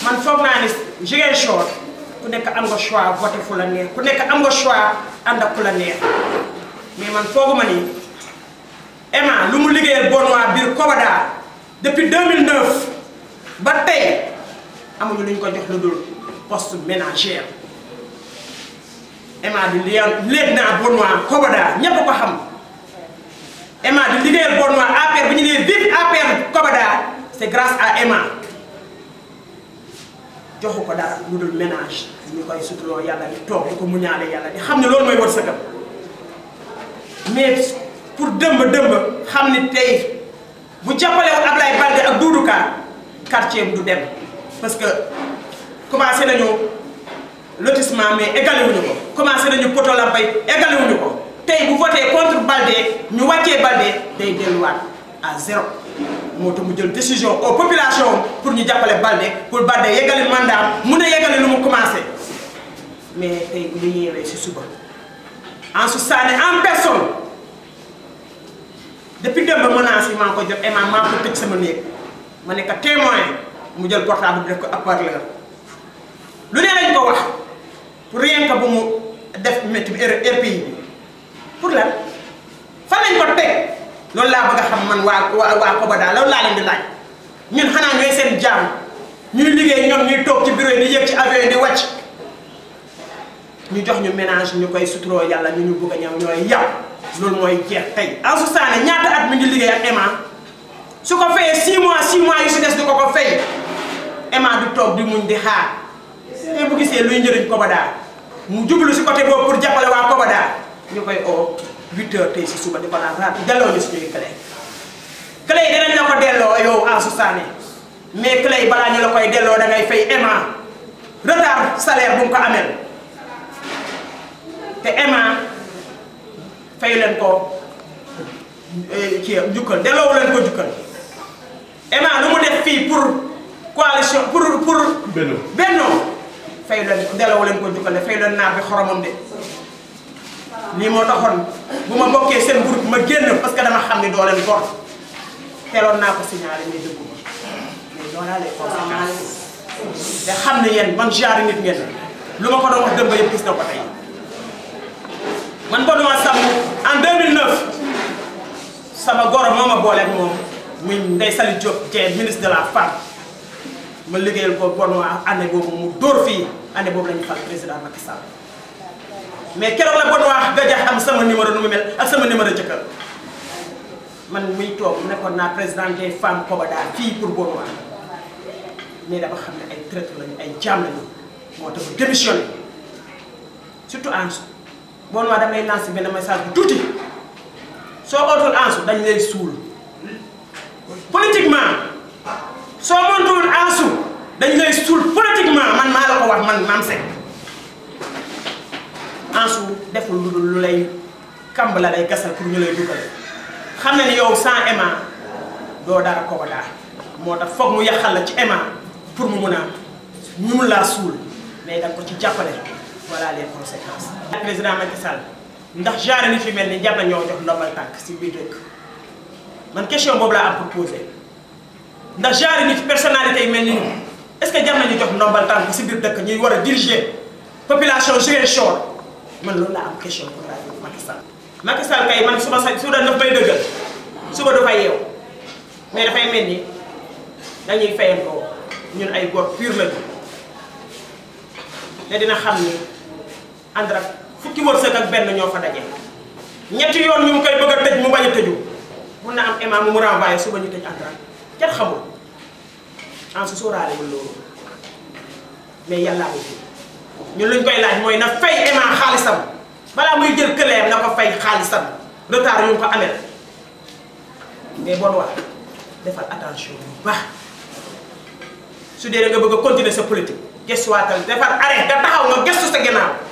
man foog naa ni Ziguinchor ku nekk am nga choix voté fu la neex ku nekk am nga choix ànd ak ku la neex mais man fooguma ni Emma lu mu liggéeyal Bonois biir Kobada depuis 2009 ba tey amuñu lu ñu ko jox lu dul poste ménagère Emma di liggéeyal léegi naa Bonois Kobada ñépp ko xam Emma di liggéeyal Bonois APR bi ñu nee vive APR Kobada c'est grâce à Emma joxu ko dara lu dul ménage ñu koy suturoo yàlla di toog di ko muñaale yàlla di xam ne loolu mooy wërsëgam mais pour dëmb dëmb xam ni tey bu jàppalewu Ablaye Balde ak Doudou Ka quartier du dem parce que commencé nañu lotissement mais égalé wuñu ko commencé nañu poto lampay égalé wuñu ko tey bu voté contre Balde ñu wàccee Balde day delluwaat à zéro moo tax mu jël décision aux populations pour ñu jàppale Balde pour Balde yeggali mandat mun a yeggali lu mu commencé mais tey bu ñu yeewee si suba Ansou Sané en personne depuis démb menace yi maa ngi ko jot Emma maa ko tëj sama néeg ma nekk témoin mu jël portable bi def ko haut-parleur lu ne lañ ko wax pour rien que bu mu def métti bi RPI bi pour lan fan lañ ko teg loolu laa bëgg a xam man waa waa waa Kobada loolu laa leen di laaj ñun xanaa ñooy seen jaam ñuy liggéey ñoom ñuy toog ci bureau yi di yëg ci avion yi di wàcc ñu jox ñu ménage ñu koy suturoo yàlla ñu ñu bëgg a ñëw ñooy yàpp loolu mooy jeex tey Ansou Sané ñaata at mi ngi liggéey ak Emma su ko fayee 6 mois 6 mois yu si des du ko ko fay Emma du toog di muñ di xaar te bu gisee luy njëriñ Kobada mu jublu si côté boobu pour jàppale waa Kobada ñu koy oo 8 heures tey si suba di ko naan raat delloo ñu suñuy clé clé yi dinañ la ko delloo yow Ansou Sané mais clé yi balaa ñu la koy delloo da ngay fay Emma retard salaire bu mu ko amel te Emma fay leen ko kii njukkal delloo leen ko njukkal Emma lu mu def fii pour coalition pour pour. Benno Benno fay leen delloo leen ko njukkal de fay leen naar bi xoromam de lii moo taxoon bu ma bokkee seen groupe ma génn parce que dama xam ni doo leen gor teeloon naa ko signalé mais dëggu ma mais loolaa les conséquences te xam ne yéen man genre nit ngeen lu ma ko doon wax dëmb yëpp gis na ko tey. man Bonois Samb en 2009 sama goro moo ma booleeg moom muy Ndeye Saly Diop Dieng ministre de la femme ma liggéeyal ko Bonois année boobu mu dóor fii année boobu la ñu fal président Macky Sall mais keroog la Bonois gëj a xam sama numéro nu mu mel ak sama numéro jëkkër man muy toog nekkoon naa président des femmes Kobada fii pour Bonois mais dama xam ne ay traître lañu ay jaam lañu moo tax ma démissionné surtout Ansou. Bonois damay lancer benn message bu tuuti soo ootul Ansou dañ lay suul politiquement soo montuwul Ansou dañ lay suul politiquement man maa la ko wax man Mame Seck Ansou deful lu dul lu lay kamb la lay gasal pour ñu lay dugal xam na ni yow sans Emma doo dara Kobada moo tax foog mu yàqal la ci Emma pour mu mun a ñu mun laa suul mais da ko ci jàppale voilà les conséquences. président Macky Sall ndax genre nit yu mel ni jar na ñoo jox ndombal tànk si biir dëkk man question boobu laa am pour poser ndax genre nit personnalité yi mel ni est-ce que jar nañu jox ndombal tànk si biir dëkk ñuy war a diriger population Ziguinchor man loolu laa am question pour laaj Macky Sall. Macky Sall kay man suba sa su doon daf may dëggal suba du fay yeew mais dafay mel ni dañuy fayandoo ñun ay góor pur lañu te dina xam ni. ànd ak fukki wërsëg ak benn ñoo fa daje ñetti yoon ñu ngi koy bëgg a tëj mu bañ a tëju mun na am imam mu mu renvoyé suba ñu tëj ànd ak kenn xamul en su sóoraalewul loolu mais yàllaa ngi fi ñun luñ koy laaj mooy na fay imam xaalisam balaa muy jël këleem na ko fay xaalisam retard yu mu ko amel mais bon wax defal attention bu baax su dee da nga bëgg a continuer sa politique gestuwaatal defar arrêt nga taxaw nga gestu sa ginnaaw